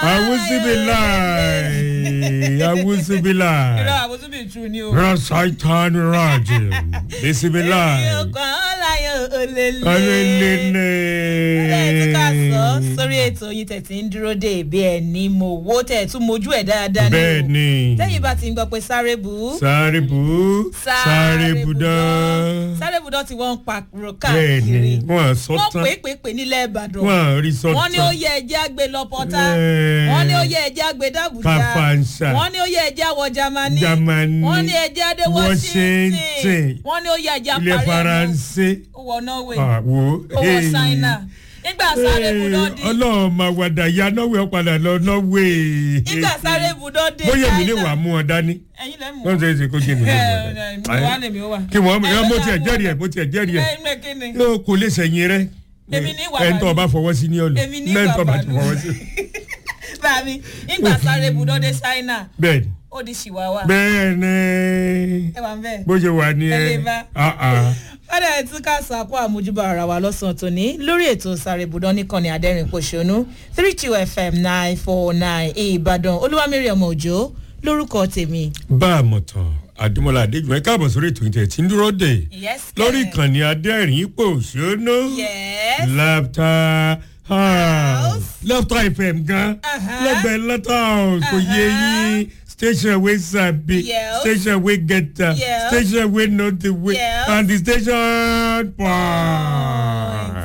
awusibilayi awusibilayi irọ́ àbótúbì tù ni o. rasaitan rajim bisibilayi ọkàn ọ̀làyọ̀ òlèlè. alelene. ẹ tún ká sọ sórí ètò yín tẹ̀ tí ń dúró dé ìbí ẹ̀ ní mo wó tẹ̀ tún mojú ẹ̀ dáadáa ní o. bẹ́ẹ̀ni tẹ́yìn bá ti ń gbọ́ pé sáré bù ú. sáré bu sáré budán sáré budán tí wọ́n ń pàrọ̀ bẹ́ẹ̀ni káàkiri. wọ́n sọ wọ́n tán pè é pè é pè nílẹ̀ ìbàdàn. wọ́n rí sọ tán wọ́n ní ó yẹ ẹjẹ́ àgbè lọ pọ́tà. Ẹ̀. wọ́n ní ó yẹ ẹjẹ́ àgbè dàbújá. Kàfàǹṣà. wọ́n ní ó yẹ ẹjẹ́ àwọ̀ jamani. Jámánì. wọ́n ní ẹjẹ́ adé Washington. washington. wọ́n ní ó yẹ ẹjẹ́ ilẹ̀ àparí faransé ó wọ norway. àwo ó wọ ṣáínà. nígbà sáré budán dé. ọlọ́run máa wàdà ya norway ọ̀padà lọ norway nígbà sáré budán dé. bóyá èmi ní Ṣáínà. wàá mú ọ dání ẹ̀yin lẹ́ mú. wọ́n ṣe é ṣe kó jẹ́ mi ní ẹ ìwọ̀n ẹ dání. wà lèmi ó wà. kí wọ́n Ẹ mo lọ́dọ̀ tiẹ̀ àwọn- jẹ́rìí ẹ̀ mo tiẹ̀ jẹ́rìí ẹ̀ ẹ ẹ kí ni. yóò kò lè sẹ̀yìn rẹ̀ Èmi ní ìwà ẹ̀ ń tọ́ ọba fọwọ́ sí ní ọ̀lù Èmi ní lẹ́yìn ìwà tó ọba ti bàdùn. fọwọ́ sí. báàmí nígbà sáré budán dé ṣáínà bẹ́ẹ̀ni ó di ṣìwáwá. bẹ́ẹ̀ni ẹ wà ń bẹ́ẹ̀. bó ṣe wà ní Ẹ lè ẹ bá. ah ah. padà ẹ̀ tún ká sàkó àmójúbà ara wa lọ́sàn-án tòní lórí ètò sàrèbùdán nìkànnì adẹ́rìn pòṣónú three two fm nine four nine ìbàdàn olúwamírí ọmọ òjò lórúkọ tèmi. bá a mọ̀ tán àdúmọ̀lá adéjùmọ̀ ẹ káàbọ̀ sórí ètò ìtẹ̀ tí ń dúró dé yes lórí kẹ́. ìkànnì adẹ́rìn ipò òṣónú yes laughter house House. laughter fm gan Uh-huh. lẹ́gbẹ̀ẹ́ laughter house kò yé yín station wey sabi Yes. station wey get am Yes. station wey know the way Yes. and the station point.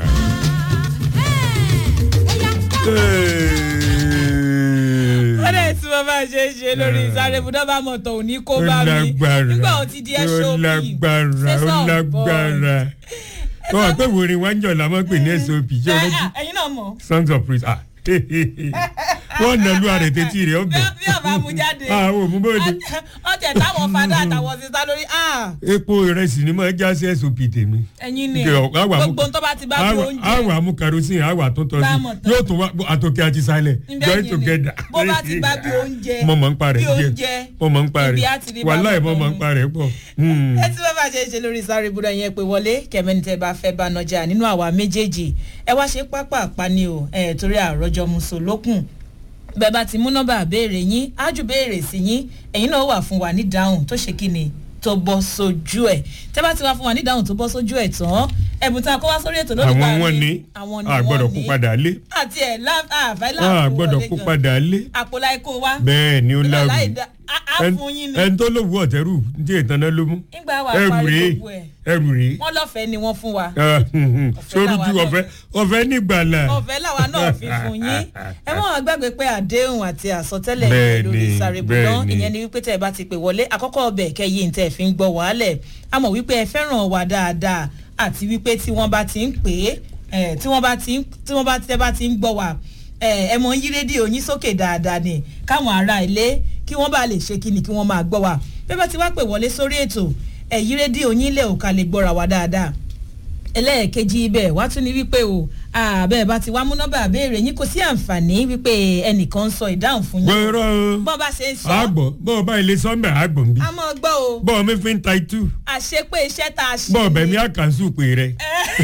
padà ẹ̀ tí mo bá ṣe é ṣe lórí sàrèbùdán bá mọ̀ tó ní kó bá mi lágbára nígbà ó ti di ẹṣọ ó lágbára ó lágbára wọn àpè wòrin wájọ làwọn pè ní sop ṣé o rántí ẹ̀yin náà mọ̀ songs of praise ah wọn nà lu àrètè tí rẹ ọbẹ bí ọba mú jáde ah o mú bóde ọtẹ táwọn fada àtàwọn sísá lórí ah epo ìrẹsì ni mo já sí sop tèmi ẹ̀yin ni Kẹ ọ, àwa mú- gbogbo tó bá ti bá bí àwa oúnjẹ àwa mú kerosene àwa tó tọ́ Bámọ̀ sí tán. yóò tún wá àtòkè àti sálẹ̀ Ǹbẹ́ join yìí ni. together. bó bá ti bá bí oúnjẹ mo mọ̀ ń parẹ́ bí oúnjẹ mo mọ̀ ń parẹ́ ibi á ti rí wàhálà bámọ̀ mo mọ̀ ń tán. parẹ́ pọ̀. Hmm. ẹ tí wọ́n bá ṣe é ṣe lórí sáré ibùdó yẹn pé wọlé kẹmẹ́ni tẹ́ bá fẹ́ bá nọjà nínú àwa méjèèjì ẹ wá ṣe pápá àpáni o ẹ torí àròjọ mùsùlùkùn bẹ́ẹ̀ bá ti mú nọ́mbà béèrè yín ájú béèrè sí yín ẹ̀yin náà wà fún wa ní dáhùn tó ṣe kí ni tó bọ́ sójú ẹ̀ tẹ́ bá ti wá fún wa ní dáhùn tó bọ́ sójú ẹ̀ tán ẹ̀bùn tá a kó wá sórí ètò lónìí àwọn wọn ni àwọn ni a gbọ́dọ̀ wọ́n kó ní. padà lé àti ẹ̀ àfẹ́ a láàpò gbọ́dọ̀ wọlé kó gan. padà lé àpò láìkó wa bẹ́ẹ̀ ni ó Nígbà láwù láì dá- á- á Ẹn- fún yín ni. ẹni tó lówó ọ̀tẹ́rù tí ìtànná ló mú nígbà wà ẹrù parí rèé gbogbo ẹ̀ ẹrù rèé wọ́n lọ́fẹ̀ẹ́ ni wọ́n fún wa. sóríjú làwa ọ̀fẹ́ ọ̀fẹ́ nígbàlà ọ̀fẹ́ làwa náà fi fún yín ẹ mọ̀ wọ́n gbàgbé pé àdéhùn àti àsọtẹ́lẹ̀ Bẹ́ẹ̀ni, lórí sàrèbùdán bẹ́ẹ̀ni. ìyẹn ni wípé tẹ́ ẹ bá ti pè wọlé àkọ́kọ́ ọbẹ̀ kẹyìn tẹ́ ẹ fi ń gbọ́ wàhálẹ̀ a mọ̀ wípé ẹ fẹ́ràn wa dáadáa àti wípé tí wọ́n bá ti ń pè é tí wọ́n bá ti ń tí wọ́n bá tẹ́ bá ti ń gbọ́ wa ẹ mọ̀ ń yí rédíò yín sókè dáadáa ni káwọn ará ilé kí wọ́n bá lè ṣe kí ni kí wọ́n máa gbọ́ wa bí wọ́n bá ti wá pè wọlé sórí ètò ẹ yí rédíò yín lẹ̀ òkà lè gbọ́ra wa dáadáa ẹlẹ́ẹ̀kejì ibẹ̀ wá tún ní wípé o àbẹ̀ bá ti wá mú nọ́mbà àbẹ̀rẹ̀ yín kò sí àǹfààní wípé ẹnìkan ń sọ ìdáhùn fún yín. gbọ́rọ̀ bọ́n bá ṣe ń sọ. àgbọ̀ bọ́ọ̀ bá ilé sọ́ńbẹ̀ àgbọ̀ nbí a mọ̀ gbọ́ o bọ́ọ̀ mi fi ń ta itú àṣepé iṣẹ́ tá a ṣe. bọ́ọ̀ bẹ̀ mi àkànṣù pé rẹ̀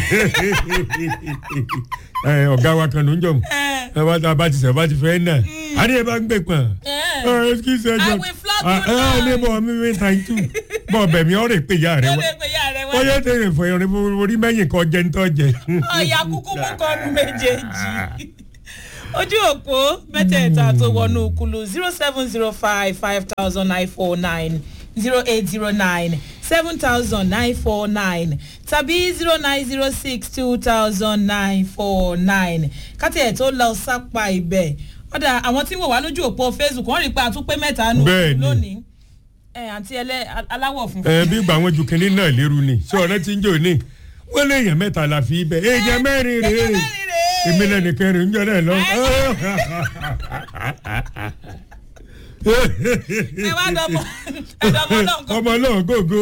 ẹ, ọ̀gá wa kan ló ń jọ̀mù ẹ bá ta bá ti sẹ̀ bá ti fẹ́ náà àní ẹ bá ń gbé pọ̀n ẹ excuse ẹ jọ I will flog you ẹ ẹ ní now. bọ́ọ̀ mi fi ń ta itú bọ́ọ̀ bẹ̀ mi ọ̀rẹ́ pé ìyá rẹ̀ ó wá lè pe ìyá rẹ ó wá. yẹ tẹ̀lé fọ ìrìn orí mẹ́yìn kan jẹ́ ń tọ́ jẹ. ọ̀yà kúkú mú kọ́nu méjèèjì. ojú òpó mẹ́tẹ̀ẹ̀ta tó wọnú kulu zero seven zero five five thousand nine four nine zero eight zero nine seven thousand nine four nine tàbí zero nine zero six two thousand nine four nine káti ẹ̀ tó lọ sápá ibẹ̀ ọ̀dà àwọn tí wọ́n wà lójú òpó facebook wọ́n rí i pé àtúpé mẹ́ta nù Bẹ́ẹ̀ni. lónìí ẹ̀ àǹtí ẹlẹ́ aláwọ̀ funfun. ẹ bí gbà wọn ju kinní náà lérú ni ṣé ọ̀rẹ́ ti ń jò ní wọ́n lé èèyàn mẹ́ta la fi bẹ̀ èèyàn mẹ́rin rèé Èèyàn mẹ́rin rèé. èmi lẹ́nu kẹrin ń jọ náà lọ. ẹ wá dọ́mọ ẹ̀dọ́mọ náà kọ́ ọmọ náà gógó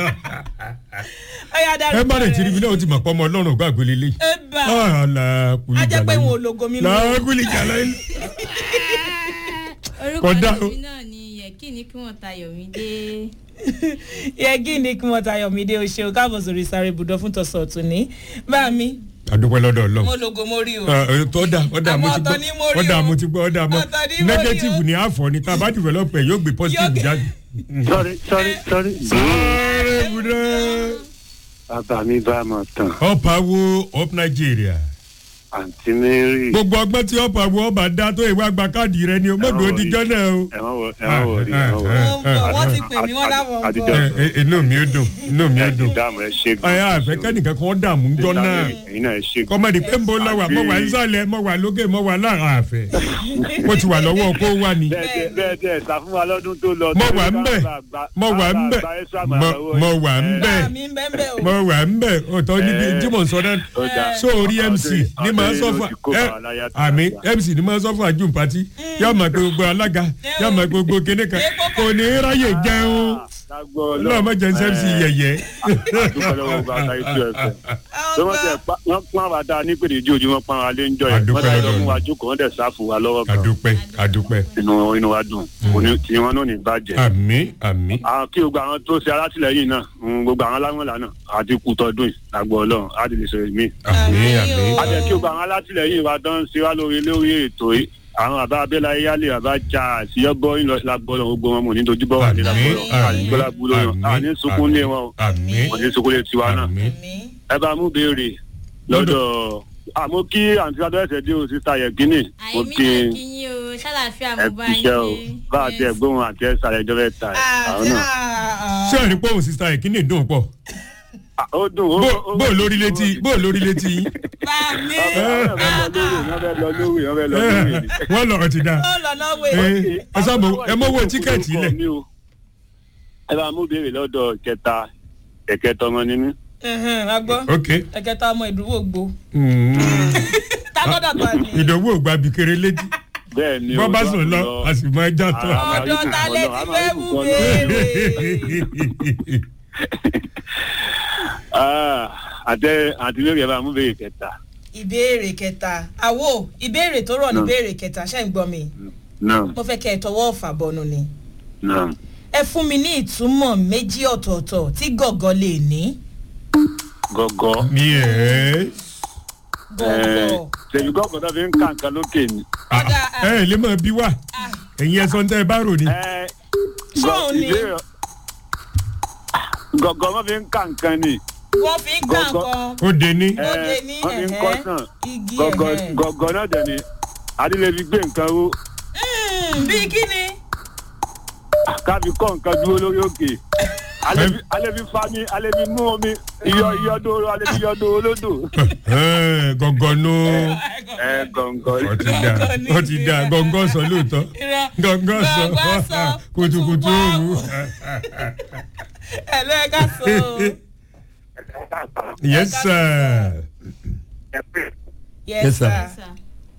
ọ̀yà darí ẹ má lè tiri mi náà ó ti mọ̀ pé ọmọ ọlọ́run gbàgbé lélẹ̀. ẹ bá làákùlì a jẹ́ pé wọn ò logo mi lọ. làákùlì jàlá yìí. orúkọ Kódà o. tèmi náà ni yẹ̀kí ni kí wọ́n tayọ̀ mí dé. yẹgí ni kí wọ́n tayọ̀ mí dé o ṣeun káàbọ̀ sórí sáré ibùdó fún tọ̀sán ọ̀tún ní bá mi àdúpẹ́ lọ́dọ̀ ọlọ́run. mo lògò mo rí o. ọ̀dà ọ̀dà mo ti Àmọ́ ọ̀tọ̀ ni mo gbọ́ rí ọ̀dà o. mo ti gbọ́ ọ̀dà mo Ọ̀tọ̀ ni mo rí o. negative ni àfọ̀ ni tá a bá develop ẹ̀ yóò gbé positive Yóò- jáde. sorry sorry sorry. sáré bùdá. bàbá mi bá mọ̀ tán ọ̀pá wo up Nigeria. àǹtí mary. gbogbo ọgbọ́n tí ọ̀pá wo ọba dá tó ìwé àgbà káàdì rẹ ni o mọ̀dọ̀ òdìjọ́ náà o. ẹ má wọ ẹ má wọ rí ẹ má wọ rí. wọ́n ń bọ̀ wọ́n ti pè mí wọ́n láwọn ń Àdìjọ́. bọ̀. Ẹ, ẹ, inú mi ó dùn inú mi ó ẹ dùn. ti dáàmú ẹ ṣe gan. ayé àfẹ́ kẹ́nìkan kan dààmú ńjọ́ náà. ẹ̀yin náà ẹ ṣe gan. kọ́mọ̀dé pé ń bọ́ lọ́wọ́ mọ̀ wá nísàlẹ̀ mọ̀ wá lókè mọ̀ wá láàrin àfẹ́. ó ti wà lọ́wọ́ kó wà ní. bẹ́ẹ̀ tẹ bẹ́ẹ̀ tẹ sá fún wa lọ́dún tó lọ. Mo wà ń bẹ̀. mo wà ń bẹ̀ mo- mo wà ń bẹ̀ Bá mi ń bẹ́ ń bẹ́ o. mo wà ń bẹ̀ ọ̀tọ̀ níbi Eh. tí mò ń sọ náà sórí mc ní máa sọ fún ẹ àmì mc ní máa sọ fún àjùm pati yóò máa pe gbogbo alága yóò máa pe gbogbo kíní kan kò ní ráyè jẹun lọ́wọ́ má jẹ́ mc yẹ̀yẹ́. wọ́n tẹ wọ́n pọ́n àwa dáa ní pèdè ìjọ ojú wọn pọ́n àwa lé ń jọ yẹn Àdúpẹ́ wọ́n tẹ lọ lọ́dọ̀ fún wa jókòó wọ́n tẹ sá fún wa lọ́wọ́ kan àdúpẹ́ àdúpẹ́ inú inú wa dùn òní tí wọn náà ní bàjẹ́. àmì àmì àwọn kí gbogbo àwọn tó ṣe alátìlẹyìn náà mm, gbogbo àwọn aláwọ̀nlá náà àti kú tọdún yìí lágbo ọlọ́run á ti lè ṣe mí. àmì Àmì àmì. o. a jẹ́ kí gbogbo àwọn alátìlẹyìn wa tán ṣe wá lórí lórí ètò yìí àwọn àbá abẹ́lá yálé àbá ja àṣeyọ́bọ́ ńlọ lágbo ọlọ́run gbogbo wọn mọ̀ ní dojúbọ́ wà ní lágbo ọlọ́run Àmín, àní gbọ́lá gbúlọ́ àmín, wọn àní sunkún lé wọn o àmì àní sunkún lé tiwa náà àmì. Àmì. ẹ bá mú béèrè lọ́dọ̀ àmọ́ kí àǹtí adọ́ẹ̀sẹ̀ dé o sísá yẹ̀gínì mo àìmí kí náà kí yín o ṣàlàfíà ẹ mo bá fi yín iṣẹ́ o ṣe. bá a ti Yes. ẹ̀gbọ́n àti ẹ̀sà ẹ̀jọ́ bẹ́ẹ̀ ta ẹ̀ àwọn Àti- náà. ah, ṣé ẹ̀rí pọ́ùn sísá ẹ̀ kí ni ìdùn pọ̀ Ah, ó dùn ó bó bó lórí létí bó lórí létí yín. Bá mi. wọ́n lọ̀rọ̀ ti dáa. Ó lọ náà wé. ẹ ẹ sábà ẹ mọ́wọ́ tíkẹ́ẹ̀tì lẹ̀. ẹ bá mú béèrè lọ́dọ̀ kẹta kẹ̀kẹ́ tọmọ ní mí. Ẹhẹ́n, a gbọ́. ok Ẹ̀kẹta ọmọ ìdúró gbó. Mm. Tágọ́dà tó a ní. ìdánwò ògbà bìkéré létí bẹ́ẹ̀ ni bọ́ bá sùn lọ a sì máa já tán. Ah. Ọ̀dọ̀ ta lẹ ti fẹ́ mú béèrè. àtẹ àti lórí ẹ bá mú béèrè kẹta. Ìbéèrè kẹta. Àwo ìbéèrè tó rọ̀ ní Náà. ìbéèrè kẹta ṣé ń gbọ́ mi? náà Mo fẹ́ kẹ́ ẹ tọwọ́ ọ̀fà bọnu ni. náà Ẹ fún mi ní ìtumọ̀ méjì ọ̀tọ̀ọ̀tọ̀ tí gọ̀gọ̀ lè ní. gọ́gọ́. yes. Gọ̀gọ̀. ṣèyí gọ́gọ́ tó fi ń kà nǹkan lókè ni. Ọ̀dà ẹ ẹ lè máa bí wá ẹ̀yin ẹ̀sọ́ ń tẹ́ ẹ bá rò ní. Ẹ, Sọ́ọ̀ ni. ìbéèrè- gọ́gọ́ wọn fi ń kà nǹkan ni. wọ́n fi ń kà Gọ̀gọ̀. nǹkan. ó dé ní. Ẹ, Ó lè ní wọ́n fi ń ẹ̀hẹ́. kọ́ sàn. Igi gọ́gọ́ ẹ̀hẹ́. gọ́gọ́ náà dẹ̀ ni adílẹ̀ fi gbé nǹkan ró Mm, Bí kí ni? káfi kọ́ nǹkan dúró lórí òkè alẹ́ fi- alẹ́ fi fa mi alẹ́ fi mú omi iyọ̀ iyọ̀ dóró alẹ́ fi iyọ̀ dóró lódò. gọ̀ngọ̀ nù. ẹ gọ̀ǹgọ̀ ó ti dà ó ti dà gọ̀ngọ̀ sọ lóòótọ́ Irọ́. gọ̀ngọ̀ sọ Gọ̀ngọ̀ sọ, kùtùkùtù òru. Ẹ lọ ẹ ká sọ o. yes sir. Yes Yes, sir. sir. Sir.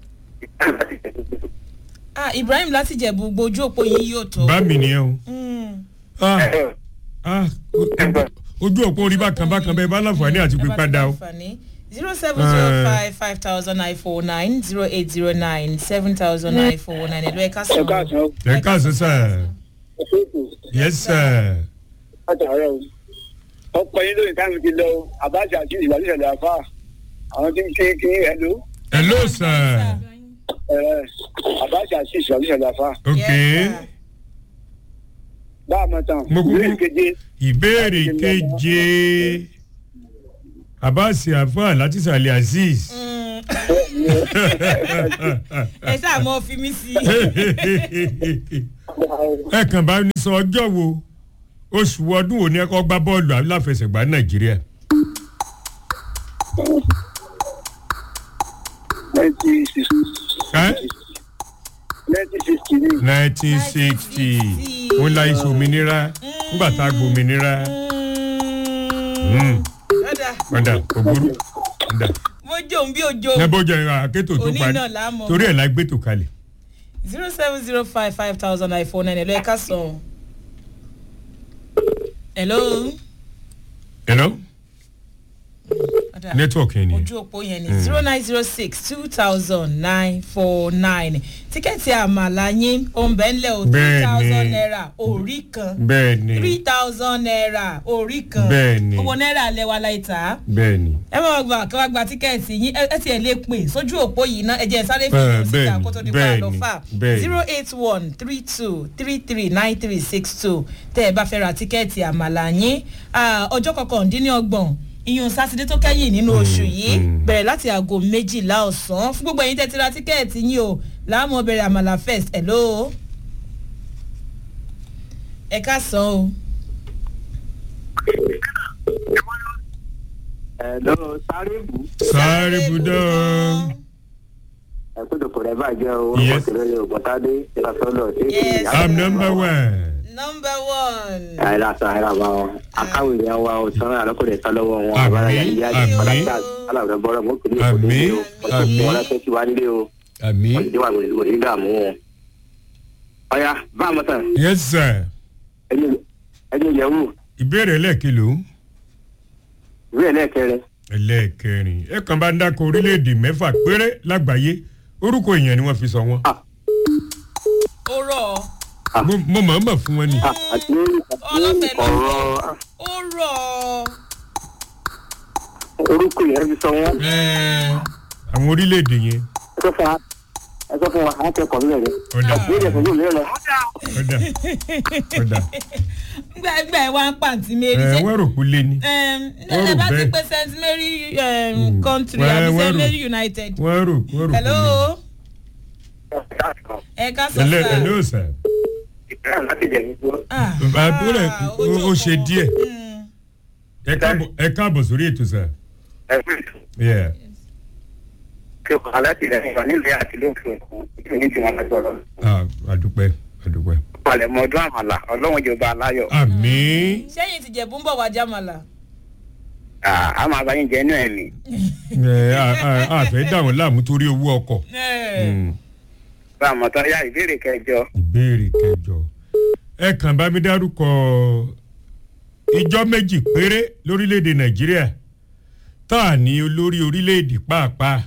Ah Ibrahim láti jẹ̀bú gbojú òpó yìí yóò tó. bá mi nìyẹn o. Mm. Ah, ah, o- ojú òpó orí bákan bákan bẹ́ẹ̀ bá láǹfààní àti pé padà o. zero seven zero five five thousand nine four nine zero eight zero nine seven thousand nine four nine ẹ̀lú ẹ̀ka sọ. ẹ káàsán sir. yes sir. látàárọ̀ o ọ̀pọ̀ yín lóyún táwọn ti lọ àbájá àti ìwádìí ìṣẹ̀lẹ̀ àfà àwọn tí ń kí kí ẹ̀lú hello sir. àbájá àti ìwádìí ìṣẹ̀lẹ̀ àfà ok bá a mọ̀ tán Mo kúkú- ìwé keje ìbéèrè keje abasi afa láti sàlẹ̀ azeez. ẹ sáà mọ fi mí sí. ẹ kàn bá ní sọ ọjọ́ wo oṣù ọdún wo ni ẹ kọ́ gbá bọ́ọ̀lù aláfẹsẹ̀gbá nàìjíríà. ninety six ẹ́ ninety sixty ní nineteen sixty wọn la iṣu òmìnira nígbà tá a gbòmìnira. Mm, Ọ̀dà ọ̀dà ògbóró ọ̀dà mo jòun bí ojo. ẹ bó jẹ àkétò tó Òní parí náà la mọ̀. torí ẹ̀ la gbé tó kalẹ̀. zero seven zero five five thousand nine four nine ẹ̀lú ẹ̀ka sọ. hello. hello. Ọ̀dà dà. network yẹn nìyẹn. ojú òpó yẹn ni zero nine zero six two thousand nine four nine tíkẹ́ẹ̀tì àmàlà yín òǹbẹ̀ńlẹ̀ ò three Bẹ́ẹ̀ni. thousand naira orí kan bẹ́ẹ̀ ni three thousand naira orí kan Bẹ́ẹ̀ni. owó náírà lẹ́wà láì tà á bẹ́ẹ̀ ni. ẹ máa gbà kí wàá gba tíkẹ́ẹ̀tì yín ẹ ẹ tiẹ̀ lè pè sójú òpó yìí ná ẹ jẹ́ ẹ sáré fi Bẹ́ẹ̀, ìlú síta bẹ́ẹ̀ni, kó tó di pa bẹ́ẹ̀ni, àlọ́ fà bẹ́ẹ̀ni. zero eight one three two three three nine three six two tẹ́ ẹ bá fẹ́ ra tíkẹ́ẹ̀tì àmàlà yín Ah, ọjọ́ kọkàndínlọ́gbọ̀n iyun sátidé tó kẹ́yìn nínú oṣù yìí mm. bẹ̀rẹ̀ láti aago méjìlá ọ̀sán fún gbogbo ẹ̀yin tẹ́ ti ra tíkẹ́ẹ̀tì yín o láàmú bẹ̀rẹ̀ àmàlà first hello ẹ ká sàn o. ẹ̀lọ́ sáré bù sáré budọ́. ẹ̀kúndùn kò rẹ̀ bàjẹ́ o Yes. ọkọ̀ tẹ̀lé ní ògbọ́ntádé ìlàsọ́lọ̀ tí Yes. i'm number one. number one. àìlà sọ àìlà bá wọn akáwé ìyá wa ò sọ àlọ́kùnrin sọ lọ́wọ́ wọn Àmín, àbára yàrá ìyá àmín. ìpàdé aláwọ̀ bọ́rọ̀ mọ́ kò ní kò ní Àmín, o àmín. wọn lọ́sẹ̀ tí wà nílé o àmì. wọ́n ti wà lórí dààmú wọn. ọ̀ya bá a mọ̀ tán yes sir. ẹni yẹ̀wò ìbéèrè lẹ́ẹ̀kìlò ìwé ẹlẹ́ẹ̀kẹrin ẹlẹ́ẹ̀kẹrin ẹ kàn bá ń dákọ̀ orílẹ̀-èdè mẹ́fà péré lágbàáyé orúkọ èèyàn ni wọ́n fi sọ wọ́n. ó rọ̀ ọ́. Mo- mo mọ̀ ọ́n mọ̀ fún wọn ni. Ah, àti Ọlọ́fẹ́ ló ń ọ̀rọ̀ ó rọ̀ ọ́. orúkọ yẹn fi sọ wọ́n Ẹ́ẹ̀, àwọn orílẹ̀-èdè yẹn ẹ sọ fún wa ẹ sọ fún wa àwọn akẹ́kọ̀ọ́ nílẹ̀ rẹ̀ ọ̀dà ìbéèrè fún yóò lé lọ. ọ̀dà ọ̀dà gbà gbà ẹ wá ń pàǹtí mary ẹ̀ ṣe wọ́n rò kú lé ní. ẹm, wọ́n ẹ rò bá ti bẹ́ẹ̀. pé st mary um, country Wọ́n- àbí wọ́n st rò- mary united. wọ́n rò wọ́n rò kú hello lé. ẹ ká sọ ẹlẹ́ sá. ẹlẹ́ òsà ìbéèrè láti jẹ̀ nígbó. Ah, àbúrò ẹ̀ ah, ó- ó ṣe ojú díẹ̀ òpó. Mm. ẹ káàbọ̀- ẹ káàbọ̀ sórí ètò sà. ẹ fún ìtù Yeah. kí o kọ́ alátìlẹyìn wa nílùú àti lókè òkun ìtù ní tiwọn lọ́jọ́ Ah, àdúpẹ́ àdúpẹ́. palẹ̀mọ́ ọdún àmàlà ọlọ́run jọba aláyọ̀ àmì sẹ́yìn ti jẹ̀bú ń bọ̀ wá jámàlà. a máa bá yín jẹ inú ẹ̀ ní. ẹ̀ à- à- àfẹ́ dà wọ́n láàmú torí owó ọkọ̀. Ẹ, Mm. bá a mọ̀ tán yá ìbéèrè kẹjọ ìbéèrè kẹjọ ẹ kàn bá mi dárúkọ ìjọ méjì péré lórílẹ̀‐èdè nàìjíríà tá a ní olórí orílẹ̀‐èdè pàápàá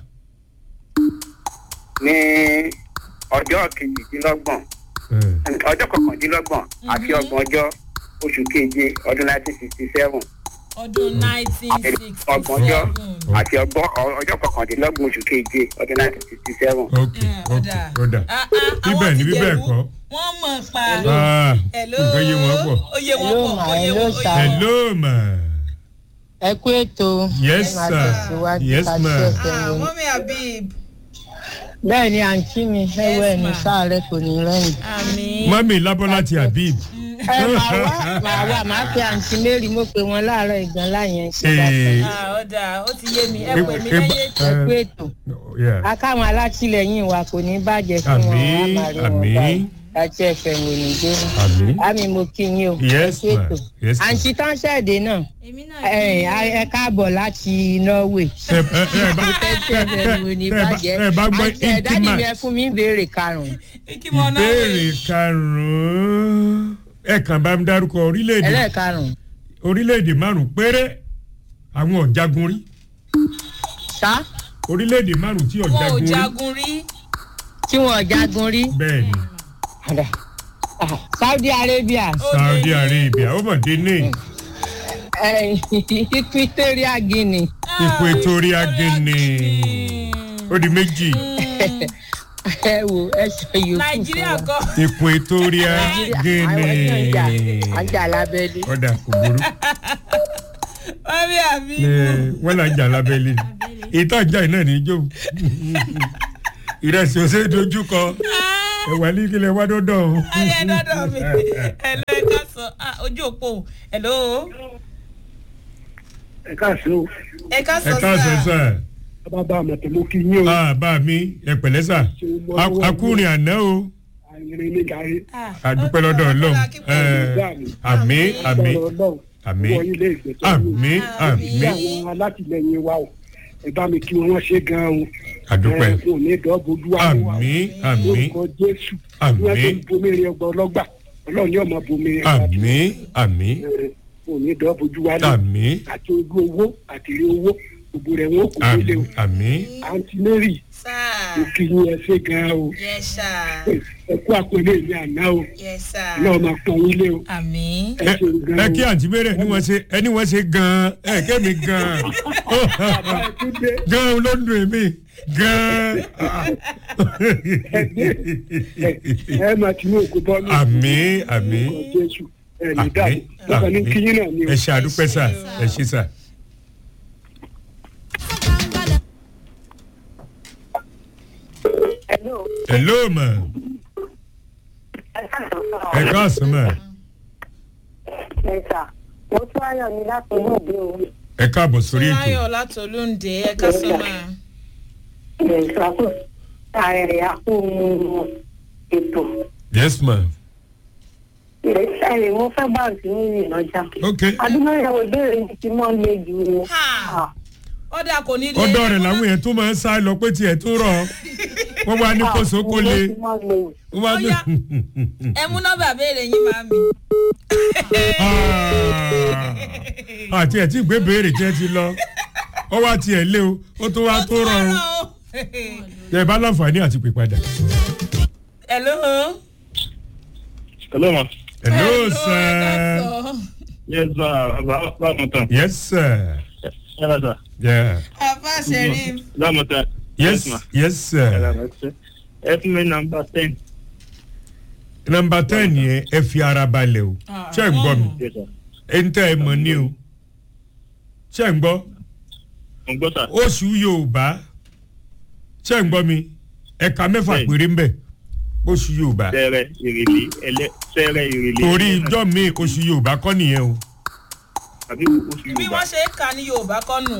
ní ọjọ́ kejìdínlọ́gbọ̀n Eh, ọjọ́ kọkàndínlọ́gbọ̀n àti ọgbọ̀n ọjọ́ oṣù keje ọdún nineteen sixty seven ọdún nineteen sixty ọgbọ̀njọ́ seven. àti ọgbọ̀n ọjọ́ kọkàndínlọ́gbọ̀n oṣù keje ọdún nineteen sixty seven. ok ok ọ̀dà bíbẹ̀ ni bíbẹ̀ kọ́ wọ́n mọ̀ pa. Ah, hello nǹkan yé wọn pọ̀ ó yé wọn Hello, pọ̀ ma, ó yé hello, wọn ó sir. yé wọn. hello ma ẹ kú ètò Yes, ẹ máa sir. tẹ̀síwájú Yes, ká ma'am. ṣe ẹsẹ̀ Ah, lónìí. mọ́mí habib bẹ́ẹ̀ ni àǹtí mi ẹwọ́ Yes, ẹni ma'am. sáàrẹ̀ kò ní rẹ́yìn. àmì. mami lábọ́lá ti habib ẹ máa wá máa wá máa pe àǹtí mary mo pe wọn láàárọ̀ ìgbọ̀n láyẹn ṣe bá Eh, Ah, ó dáa ó ti yé mi ẹ Eh, pè mí eh, lẹ́yìn ètò. ẹ kú ètò yeah. akáwọn alátìlẹyìn wa kò ní bàjẹ́ fún wọn Àmín, wọn á máa rí wọn àmín. báyìí láti ẹ̀fẹ̀ wò ní dé. àmì àmì mo kí yín o Yes, ẹ kú ma'am. ètò Yes, ma'am. àǹtí tán ṣẹ̀dẹ̀ náà èmi náà ẹ ẹ káàbọ̀ láti norway. ẹ ẹ ẹ bá ẹ̀fẹ̀ wò ní ẹ bá- bàjẹ́ ẹ bá gbọ́ àǹtí ẹ̀ dádì mi intimate. ẹ fún mi ń béèrè karùn-ún. kí mo náà ìbéèrè karùn-ún ẹ kàn bá mi dárúkọ orílẹ̀-èdè ẹlẹ́ẹ̀karùn-ún orílẹ̀-èdè márùn-ún péré àwọn ọ̀jagun rí ṣá orílẹ̀-èdè márùn-ún tí wọn ò ọ̀jagun rí jagun rí. tí wọn jagun rí. bẹ́ẹ̀ ni Ada. Ah, saudi arabia Ó saudi lé ní- arabia ó mọ̀ dé ní eh, equatorial guinea Ah, Equatorial Guinea. ó di méjì ẹ wo ẹ sọ yòókù nàìjíríà fún wa. kọ. equatorial guinea ajá lábẹ́lé ọ̀dà kò burú mọ́mí habib. Eh, wọ́n là ń jà lábẹ́lé ìtàn ìjà náà ní ijó ìrẹsì ọ̀sẹ̀ dojú kọ ẹ̀wà ní kílẹ̀ wá dọ́dọ̀ o. ayé dọ́dọ̀ mi ẹ̀lọ́ ẹ̀ka sọ ah, ojú òpó ẹ̀lọ́ ẹ káàsì o ẹ̀ka ẹ sọ káàsán sá. sà bàbá àmọ̀tẹ́mọ́ kí yín o Ah, bá mi ẹ pẹ̀lẹ́ sà A- akúrin àná o àìrìn ní gàrí Ah, àdúpẹ́ lọ́dọ̀ ọlọ́run Eh, àmì àmì àmì wọ́n ilé ìgbẹ́jọ́ àmì àmì bí àwọn alátìlẹyìn wa o ẹ bá mi kí wọn wọ́n ṣe gan-an o àdúpẹ́ ẹ fún òní dọ́gbójú wa o àmì àmì lórúkọ jésù Àmín. wọ́n tó ń bomirin ọgbà ọlọ́gbà ọlọ́run yóò máa bomirin àmì àmì òní dọ́gbójú wa náà àmì àti ojú owó àti rí owó òbò rẹ̀ wọ́n kò délé o àmì àǹtí mary sáà òkè yín ẹ ṣe gan o yẹ sá ẹ kú àpẹẹrẹ mi àná o yẹ sá náà máa pọn yín lé o àmì. ẹ ṣeun gan ẹ o kí àǹtí mẹ́rẹ̀ ẹni wọ́n ṣe ẹni wọ́n ṣe gan-an ẹ kémi gan-an bàbá ẹ tún dé gan-an ló ń dùn mí gan-an. ẹ máa ti ní òkú bọ́ọ̀lù àmì àmì orúkọ jésù ẹ ní àmì dàbí lọ́kàn ní kíyín náà ni o. ẹ ṣe àdúpẹ́ sà ẹ ṣe sà. Hello. hello ma ẹ káàsán ma Ẹ̀sà, mo tún ayọ̀ mi láti inú òde o. ẹ káàbọ̀ sórí ètò Túnráyọ̀ látolúndé ẹ̀ka sọ́mà. Ẹ̀sà kò ààrẹ àpò ètò. yes ma Ẹ̀sà rẹ̀ mo fẹ́ bá àǹtí mi rìn lọ́jà. ok Adúmọ̀ ìyàwó ìbéèrè yìí ti mọ́ lé ju o. Ha! ọ̀dà kò ní lé. ọ̀dọ̀ rẹ̀ làwọn yẹn tó máa ń sá lọ pé tiẹ̀ tó rọ̀ wọ́n wá ní kó so kó lé wọ́n wá ní. Ó yá. ẹ mú nọ́mbà béèrè yín máa mi. Ah, àti ẹ̀ tí gbé béèrè tí ẹ ti lọ ó wá tiẹ̀ lé o ó tó wá tó rọrùn ẹ bá láǹfààní àti pè padà. hello. hello ma. hello ẹ sir ká yes sir báwo tán. yes sir yàrá sir. yeah. sọ. àbá ṣẹ̀rí. báwo tán. yes ma. yes sir ẹ fún mi nọmba ten. nọmba ten yẹn ẹ fi ara balẹ̀ o ṣé ń gbọ́ mi yes sir. ẹ ń tẹ́ ẹ mọ̀ ní o ṣé ń gbọ́ mo gbọ́ sà. oṣù yorùbá ṣé ń gbọ́ mi ẹ̀ka mẹ́fà Bẹ́ẹ̀ni. péré ń bẹ̀ oṣù yorùbá sẹ́rẹ̀ ìrèlè ẹlẹ́ sẹ́rẹ̀ ìrèlè. torí ẹlẹ́ náà. ijọ́ mi oṣù yorùbá kọ́ nìyẹn o àbí oṣù bí yorùbá wọ́n ṣe ń kà ní yorùbá kọ́ nù.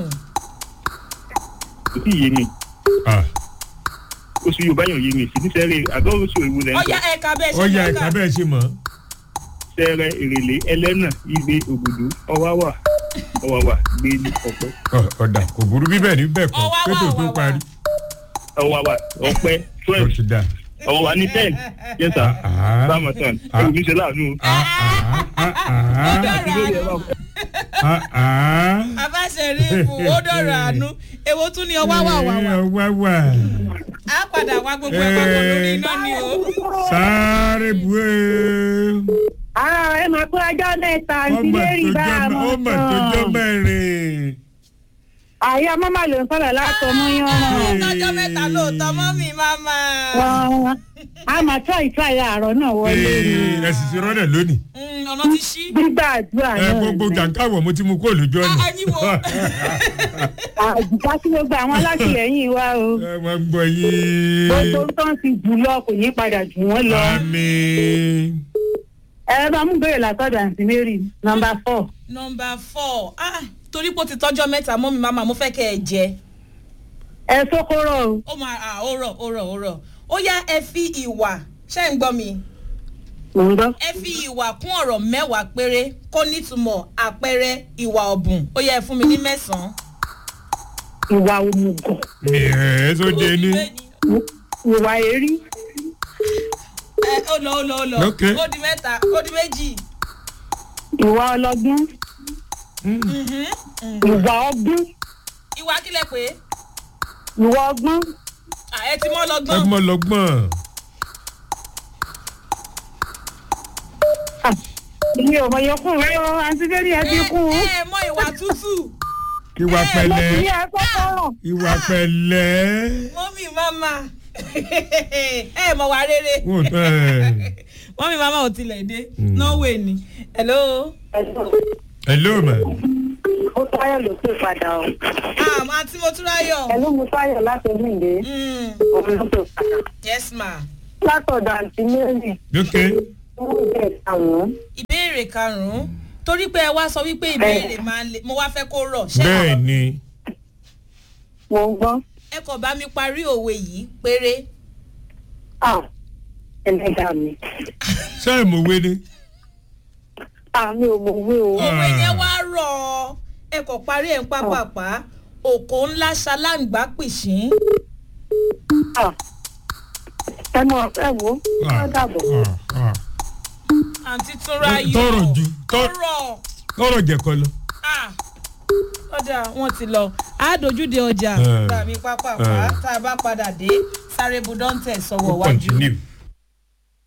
kò sí yé mi Ah, oṣù yorùbá yàn yé mi sí ní sẹ́rẹ̀ àgọ́ oṣù èwo lẹ́ ń ọ̀yá sọ ẹ̀ka bẹ́ẹ̀ ṣe ọ̀ya máa ẹ̀ka kà. bẹ́ẹ̀ ṣe mọ̀ sẹ́rẹ̀ ìrèlè ẹlẹ́nà igbe ògùdù ọwáwà ọwáwà gbé ní ọ̀pẹ́ Ọ̀, ọ̀dà kò burú bíbẹ̀ ní bẹ́ẹ̀ kọ́ Ọwá wà, pétò tó ọwá wà. parí ọwáwà ọ̀pẹ́ ó twelve ti dà. ọwáwà ní ten yes sir Ah. báwo tán Ah. ẹ̀rù mi ṣe láàánú o. Ah, ah, ah, ah, àti lórí ẹ̀rọ ah, ah. àbá ṣẹ̀rí ìbù ó dọ̀rọ̀ àánú èwo tún ni ọwá wà wà wà. Eh, wá wà á padà wá gbogbo ẹ̀ papọ̀ lórí iná ni o. sáré bué Ara ẹ máa kó ajá mẹ́ta àǹtí ọmọ Mary tó bá a jọ mọ̀ ọmọ tó jọ mẹ́rin. Àyà mọ́mà ló ń sọ̀rọ̀ látọ̀ mú yán náà. lọ́jọ́ mẹ́ta lóòótọ́ mọ́ mi máma. Wọ́n á máa tọ́ ìtọ́ àyà àárọ̀ náà wọlé ni. Ee, ẹ sì ti rọ́lẹ̀ lónìí. Mm, ọ̀nà ti ṣí. Gbígbà àdúrà ẹ náà. gbogbo jàǹkáwọ̀ mo ti mú kó lójú ọ̀nà. Ah, ẹyin wo? Àjùká tí gbogbo àwọn alátìlẹyìn wa o. ẹ máa ń gbọ́ yín. Gbogbo tó ń ti jù lọ kò ní padà jù wọ́n lọ. àmì. Ẹ bá mú bèrè látọ̀dọ̀ àǹtí Mary nọmba four. nọmba four ah torí pé ó ti tọ́jọ́ mẹ́ta mọ́ mi máma mo fẹ́ kẹ́ ẹ jẹ. Ẹ sókóró o. ó máa ah ó rọ̀ ó rọ̀ ó rọ̀ ó yá ẹ fi ìwà ṣé ń gbọ́ mi Mò ń gbọ́. ẹ fi ìwà kún ọ̀rọ̀ mẹ́wàá péré kó nítumọ̀ àpẹẹrẹ ìwà ọ̀bùn ó yẹ ẹ fún mi ní mẹ́sàn-án. Ìwà òmùgọ̀. mi ẹ̀ ẹ́ tó dé ní. Ìwà èrí. ẹ ó lọ ó lọ ó lọ Ok. ó di mẹ́ta ó di méjì. Ìwà ọlọ́gbọ́n. Ìwà ọgbọ́n. ìwà kílẹ̀ pé Ìwà ọgbọ́n. ah, ẹ ti mọ́ lọ́gbọ́n. ẹgbọ́n lọ́gbọ́n. Ilé ọmọ yẹn kún rẹ o, àǹtí Mary ẹ ti kún. ẹ ẹ mọ ìwà tútù ìwà Mo ti pẹ̀lẹ́. ní ẹ sọ́kọ̀rọ̀. ìwà pẹ̀lẹ́. mọ́mí máma ẹ mọ̀ wá rere wò tán ẹ̀. mọ́mí máma ò tilẹ̀ dé norway ni hello. hello ma. Ó táyọ̀ ló pè padà o. ah máa tí mo tún ráyọ̀. Ẹ̀lú mo táyọ̀ láti Oníǹde. Mm, Òun ló pè padà. yes ma. Látọ̀dọ̀ àǹtí Mary. ok Wọ́n ń bẹ̀ àwọn. ìbéèrè karùn-ún torí pé ẹ wá sọ wípé ìbéèrè máa ń le mo wá fẹ́ kó rọ̀ ṣé bẹ́ẹ̀ ni. Mo ń gbọ́. ẹ kò bá mi parí òwe yìí péré. À ẹlẹ́dàá mi. ṣé ẹ̀ mọ̀ wé ni. Àmì ò mọ̀ wé o. òwe Ah. yẹn wá rọ̀ ọ́ ẹ kò parí ẹ̀ ń pápápá òkò ńlá ṣaláǹgbá pìṣín. À ẹ mọ̀ ẹ wo. Ó dàbọ̀. Ah, ah. àǹtí túnra yọ Tọrọ ju- tọ- tọrọ tọrọ jẹ̀kọ lọ. ah ọjà wọn ti lọ a dojúde ọjà Hmm. tàbí pápá Hmm. tá a bá padà dé sáré budọ́ntẹ̀ sọ̀wọ́ Ó wájú. continue.